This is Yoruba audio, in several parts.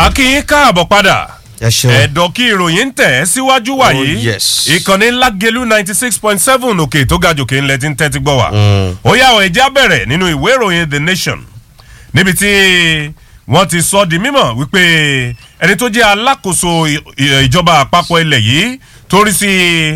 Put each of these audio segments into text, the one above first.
akínyín káàbọ̀ padà ẹ ṣeun. ẹ̀dọ̀ kí ìròyìn ń tẹ̀ ẹ́ síwájú wàyí Oh, yes. ìkànnì lágẹ̀lú ninety six point seven òkè tó ga jòkè ńlẹ̀ tí ń tẹ́tí gbọ́ wa ó yà ọ̀ ẹ̀já bẹ̀rẹ̀ nínú ìwé ìròyìn the nation níbi tí wọ́n ti sọ di mímọ̀ wípé ẹni tó jẹ́ alákòóso ì- ì- ìjọba àpapọ̀ ilẹ̀ yìí tó rí sí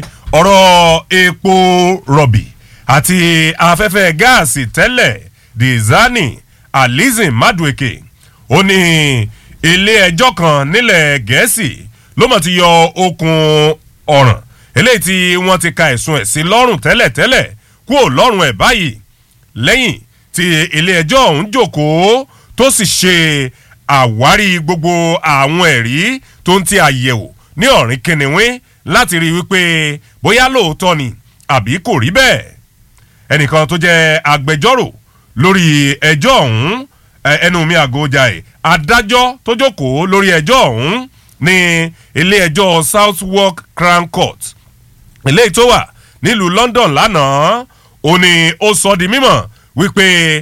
ọ̀rọ̀ epo rọ̀bì àti afẹ́fẹ́ gáàsì tẹ́lẹ̀ dizani alizin madueke ó ní ilé ẹjọ́ kan nílẹ̀ gẹ̀ẹ́sì ló mọ̀ ti yọ okùn ọ̀ràn eléyìí tí wọ́n ti ka ẹ̀sùn ẹ̀ sí lọ́rùn tẹ́lẹ̀tẹ́lẹ̀ kúrò lọ́rùn ẹ̀ báyìí lẹ́yìn tí ilé ẹjọ́ ọ̀hún jòkóó tó sì ṣe àwárí gbogbo àwọn ẹ̀rí tó ń ti àyẹ̀wò ní ọ̀rìn kìnìún láti rí i wípé bóyá lóòótọ́ ni àbí kò rí bẹ́ẹ̀ ẹnìkan tó jẹ́ agbẹjọ́rò lórí ẹjọ́ ọ̀hún ẹ- ẹnu mi àgọ́jà ẹ̀ adájọ́ tó jókòó lórí ẹjọ́ ọ̀hún ní ilé ẹjọ́ southwark crown court eléyìí tó wà nílùú london lánàá ó ní ó sọ di mímọ̀ wípé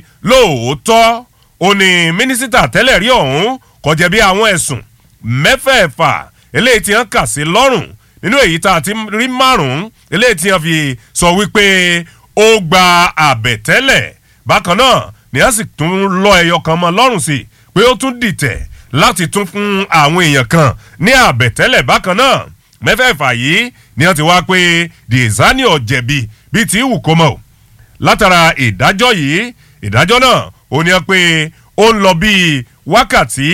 lóòótọ́ ó ní mínísítà tẹ́lẹ̀ rí ọ̀hún kò jẹ̀bi àwọn ẹ̀sùn mẹ́fẹ̀ẹ̀fà eléyìí tí wọ́n kà sí lọ́rùn nínú èyí tá a ti rí márùn-ún eléyìí tí wọ́n fi sọ wípé ó gba àbẹ̀tẹ́lẹ̀ bákan náà ni wọ́n sì tún lọ ẹyọ kan mọ́ lọ́rùn sí i pé ó tún dìtẹ̀ láti tún fún àwọn èèyàn kan ní àbẹ̀tẹ́lẹ̀ bákan náà mẹ́fẹ̀ẹ̀fà yìí ni wọ́n ti wá pé dizani ọ̀jẹ̀bi bíi ti wù kó mọ̀ o látara ìdájọ́ yìí ìdájọ́ náà ó ní ọ pé ó ń lọ bíi wákàtí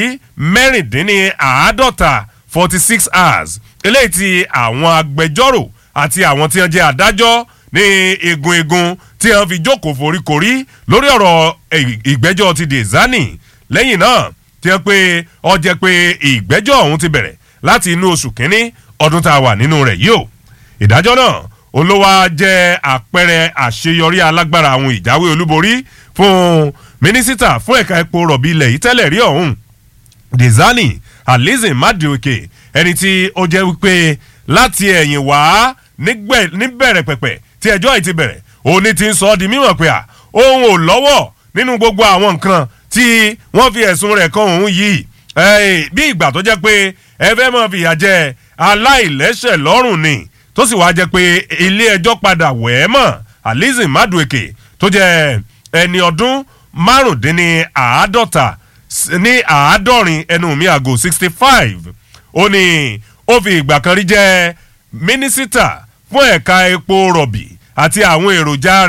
mẹ́rìndínláàádọ́ta forty six hours eléyìí tí àwọn agbẹjọ́rò àti àwọn tí wọ́n jẹ́ adájọ́ ní egun egun tí wọ́n fi jókòó foríkorí lórí ọ̀rọ̀ ì- ìgbẹ́jọ́ ti dezani lẹ́yìn náà tí wọ́n pé ọ jẹ́ pé ìgbẹ́jọ́ ọ̀hún ti bẹ̀rẹ̀ láti inú oṣù kínní ọdún tá a wà nínú rẹ̀ yìí o ìdájọ́ náà olówó jẹ́ àpẹẹrẹ àṣeyọrí alágbára àwọn ìjáwé olúborí fún mínísítà fún ẹ̀ka epo rọ̀bì ilẹ̀ yìí tẹ́lẹ̀ rí ọ̀hún dezani alizin madioke ẹni tí ó jẹ́ wípé láti ẹ̀yìn wá nígbẹ̀- níbẹ̀rẹ̀ pẹ̀pẹ̀ tí ẹjọ́ yìí ti bẹ̀rẹ̀ òní ti ń sọ ọ́ di mímọ̀ pé à òun ò lọ́wọ́ nínú gbogbo àwọn nǹkan tí wọ́n fi ẹ̀sùn rẹ̀ kan òun yìí Ẹ̀, bí ìgbà tó jẹ́ pé ẹ fẹ́ mọ̀ fìyà jẹ aláìlẹ́sẹ̀ lọ́rùn ni tó sì wáá jẹ́ pé ilé ẹjọ́ padà wẹ̀ ẹ́ mọ̀ alizin madueke tó jẹ́ ẹni ọdún márùndínláàádọ́ta s- ní àádọ́rin ẹnu mi àgò sixty five ó ní ó fi ìgbà kan rí jẹ́ mínísítà fún ẹ̀ka epo rọ̀bì àti àwọn èròjà